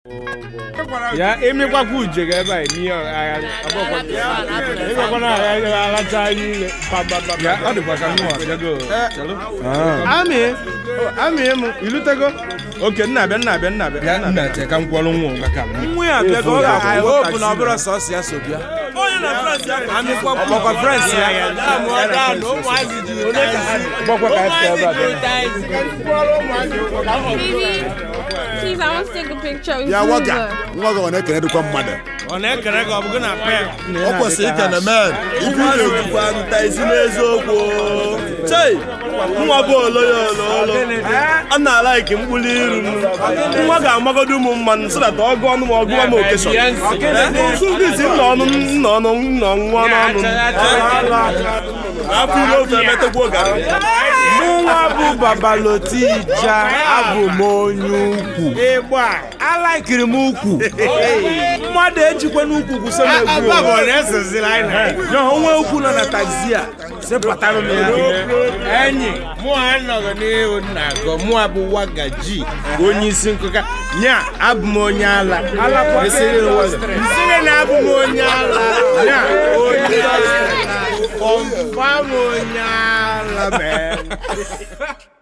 ya emekwakwụ uje ga ebe a n'ihe ịgwakwana agha alacha anyị ile ya ọ dịkwa ka mụ abịago amị amị mụ ilutego oke nna abịa nna abịa nna abịa ya nna che ka m kwọrọ nwa maka m nwa ya abịa ka ọ ga-I hope na ọ bụrụ sọsọ ya so bịa ọgbakwa frens ya gbakwa ka anyị ebe a Please, I want to take a picture with ya you. nwoke nwa gị ọ na-ekenedịkwa mmadụ ọ na-ekere gị ọ bụgụ na pe ọ kwesịrị ikene men ibu na-ekwukwa nta isi n'eziokwu chei nwa bụ oloya ololo a na-alaiki mkpụrụ iru nwa ga-amagodo ụmụ mmanụ so that ọ gụọ ọnụ ma ọ gụọ m okeshọn sụgịzi nna ọnụ nna ọnụ nna nwa n'ọnụ afọ ire ofe emetegbuo garị mụnwa bụ babalotija abụ m onye ukwu alaikiri m ukwu mmadụ ejikwa n'ukwu gwuso m egwu ya onwe ukwu nọ na taxi a sepụtara m ya enyi mụ anọghị n'ihu nna agọ mụ abụ wagaji onye isi nkụka nya abụ m onye ala esiri nsiri na abụ m onye ala nya onye ala kọmfam onye ala mee